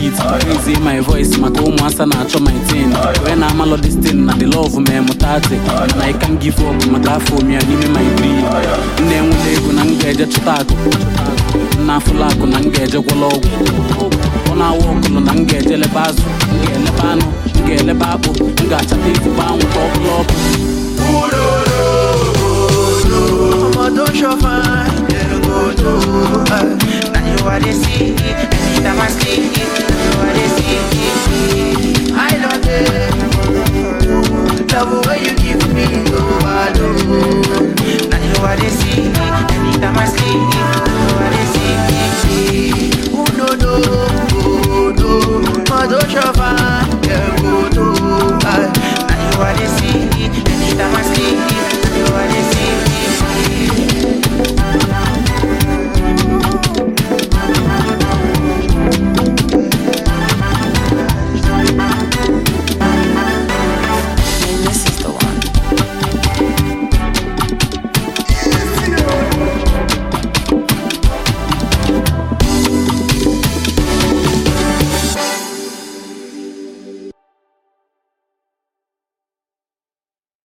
beat raise my voice maka ụmụasa na-achọ my tin wee na amalụ destin na the love mee mụtati na I can give up maka afọ omia n'ime my dream nna enwela ego na m ga-eje chụta akụ nna afụla akụ na m ga-eje gwọla ọgwụ ọ na-awa ọkụlụ na m ga-eje lebe azụ m ga-elebe anụ m ga-elebe akpụ m ga-achata ezigbo anwụ ka ọ bụla ọkụ Omo don't show fine, then go do. Uh, now you are the see, anytime I see,